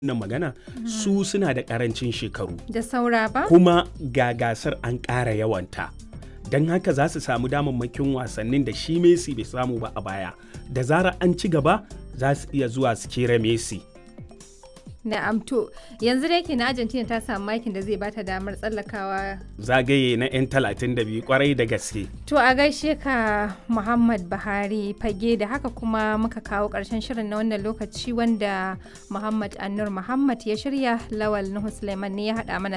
wannan magana su suna da karancin shekaru da saura ba kuma ga gasar an ƙara yawanta don haka za su samu damammakin wasannin da shi Messi bai samu ba a baya da zarar an ci gaba za su iya zuwa su kera Messi na'am to yanzu da yake na Argentina ta samu makin da zai bata damar tsallakawa zagaye na 'yan 32 kwarai da gaske to a gaishe ka Muhammad Buhari fage da haka kuma muka kawo ƙarshen shirin na wannan lokaci wanda Muhammad Annur Muhammad ya shirya Lawal Nuhu Suleiman ne ya haɗa mana